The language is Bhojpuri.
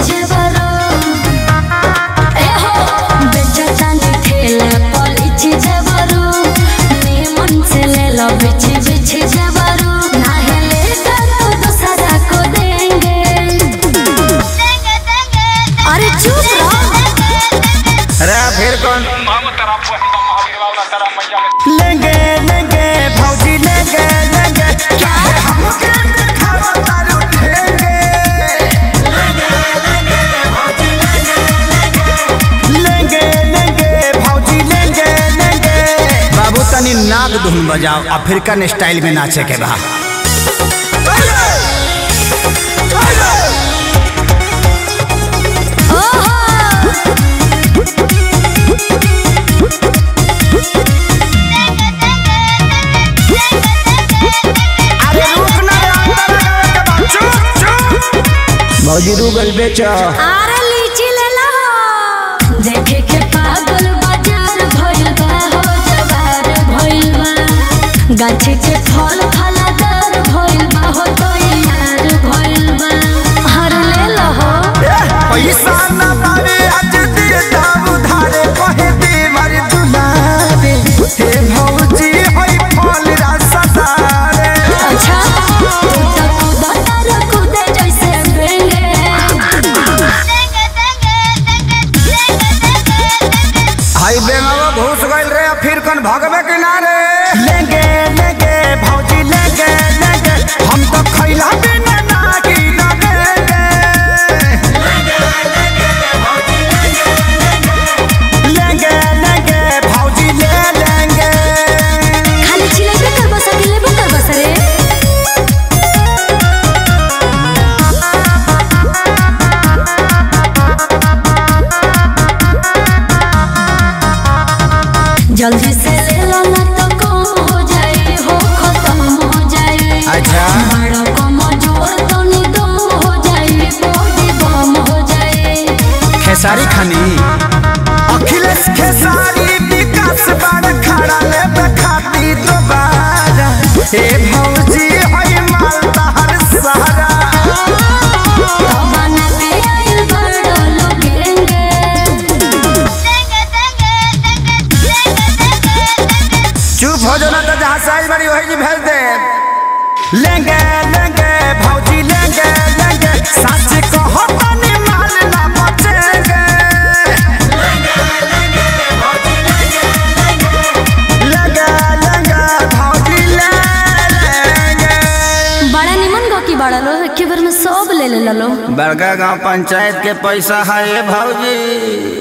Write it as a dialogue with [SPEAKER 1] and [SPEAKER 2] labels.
[SPEAKER 1] जेवरो ए हो बेचतानी ठेला पलिची जेवरो निमन से ले लो बिछी बिछी जेवरो नाहले तो दूसरा को देंगे अरे चुप रहो
[SPEAKER 2] अरे फिर कौन
[SPEAKER 3] लेंगे लेंगे भौजी लेंगे लेंगे चाहे हमके दिखावा तारू ठेंगे लेंगे लेंगे भौजी लेंगे लेंगे
[SPEAKER 2] बाबू तनी नाग धुन बजाओ अफ्रीकन स्टाइल में नाचे के बा
[SPEAKER 3] अरे रुक ना रे अंदर लगावे के बा चुप चुप
[SPEAKER 2] भौजी रूगल बेचो
[SPEAKER 1] अरे लीची ले लो देखे के पागल बाजार भइल बा हो जवार भइल बा गाछी के फल फलादार भइल बा हो तो यार भइल बा हर ले लो हो
[SPEAKER 3] पैसा न पावे आज दे दाम उधारे कहे दे मार दुलारे हे भौजी होई फल रसदारे
[SPEAKER 1] अच्छा तू तो कूदा तार कूदे जैसे बेंगे
[SPEAKER 2] हाई बेंगावा घुस गइल रे फिर कौन भगवे किनारे
[SPEAKER 3] लेंगे लेंगे भौजी लेंगे लेंगे हम तो खैला बिना ना की लगेंगे लेंगे लेंगे भौजी ले लेंगे
[SPEAKER 1] खाली छिलेबे कर बस लेबे कर बस रे जल्दी से ले लो ना तो कम हो जाए हो खत्म हो जाए
[SPEAKER 2] अच्छा।
[SPEAKER 1] बड़ा कम जोर तो निदम हो जाए बॉडी बम हो जाए
[SPEAKER 2] खेसारी खानी
[SPEAKER 3] अखिलेश खेसारी विकास बड़ खड़ा ले खाती दोबारा हे भौजी होई माल तहर सहारा
[SPEAKER 1] बना के आइल बड़ा लोगेंगे
[SPEAKER 2] चुप हो जाना तो जहाँ साइज बड़ी वही जी भेज दे
[SPEAKER 3] लेंगे लेंगे भौजी लेंगे लेंगे सच कहो तनी माल ना बचेंगे लेंगे लेंगे भौजी ले लेंगे
[SPEAKER 1] बड़ा निमन गो की बड़ा लो एके बार में सब ले ले लो
[SPEAKER 2] बड़का गांव पंचायत के पैसा है भौजी